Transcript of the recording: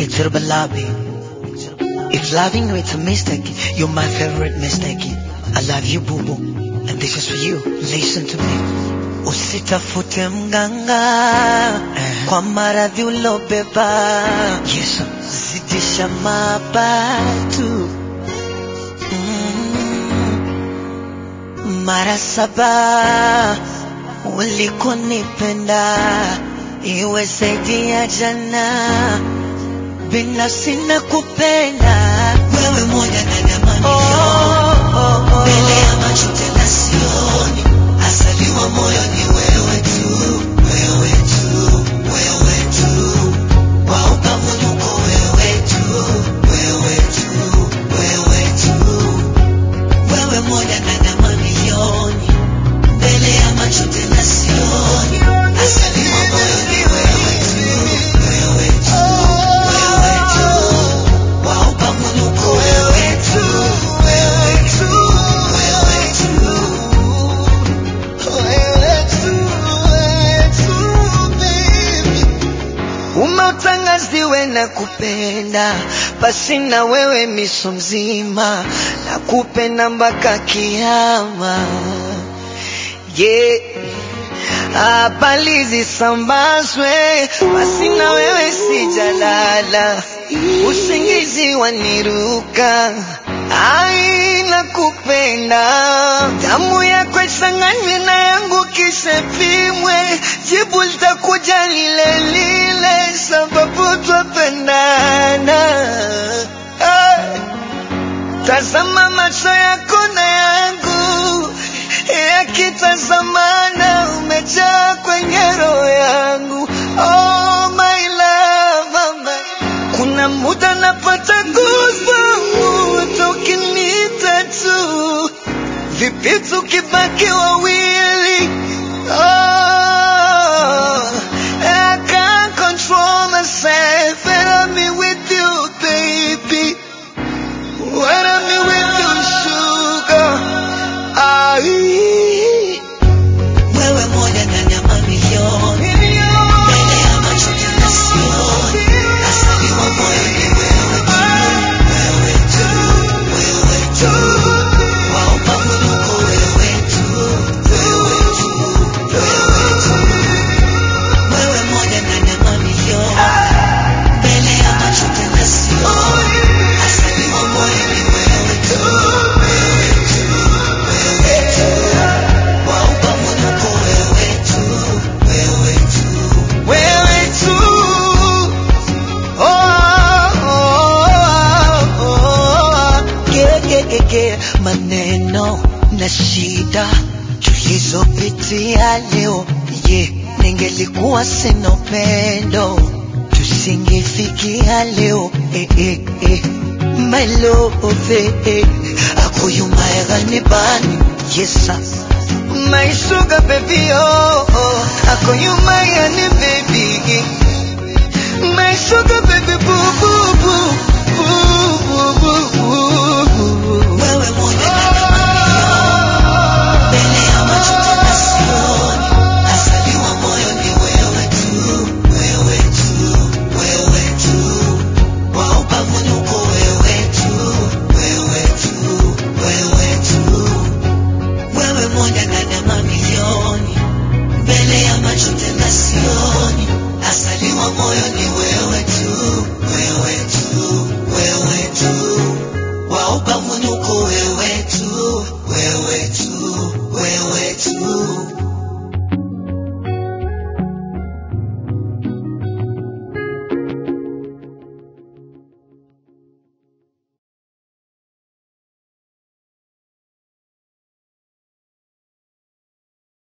Picture balabi. If loving you it's a mistake, you're my favorite mistake. I love you boo boo, and this is for you. Listen to me. Usitafute mganga kwa maradhi ulobeba. Yes, zidisha mabatu mm. Mara saba ulikonipenda iwe zaidi ya jana, binafsi na kupenda wewe moja na damani oh, oh, oh. mbele ya macho tena sioni, asaliwa moyo ni wewe tu, wewe tu, wewe tu, wa upamunuko wewe tu, wewe tu, wewe tu, wewe moja na damani yoni, mbele ya macho tena sioni, asaliwa moyo ni wewe tu, wewe tu, wewe tu, wa upamunuko wewe tu, wewe tu, wewe tu. Umeutangaziwe na kupenda basi na wewe miso mzima na kupenda mpaka kiama yeah. Habari zisambazwe basi na wewe sijalala, usingizi waniruka ai nakupenda, damu yako ichanganywe na yangu kisha pimwe, jibu litakuja lile lile, sababu twapendana. Hey. Tazama macho yako na yangu yakitazamana, umejaa kwenye roho yangu. Oh my love, my. Kuna muda napata goosebumps ukiniita tu, vipi tukibaki wawili? Oh, I can't control myself and I'm with you, baby. When I'm with you, sugar. Ai. Wewe moja ndani ya mamilioni. Mbele ya macho tena sioni. Asaliwa moyo ni wewe tu. Wewe tu. Wewe tu. Wa upamunuko wewe tu. Wewe tu. Wewe tu. Wewe moja ndani ya mamilioni. Mbele ya macho tena sioni. Asaliwa moyo ni wewe tu. Wewe tu. Wewe tu. Wa upamunuko wewe tu. Wewe tu. Wewe tu. Oh, oh, oh, yeah, yeah, yeah. Maneno na shida tulizopitia leo ye ningelikuwa sina upendo tusingefikia leo eh, eh, eh. My love eh, eh. akoyumaegani bani yesa My sugar baby oh, oh. akoyumayani baby My sugar baby boo boo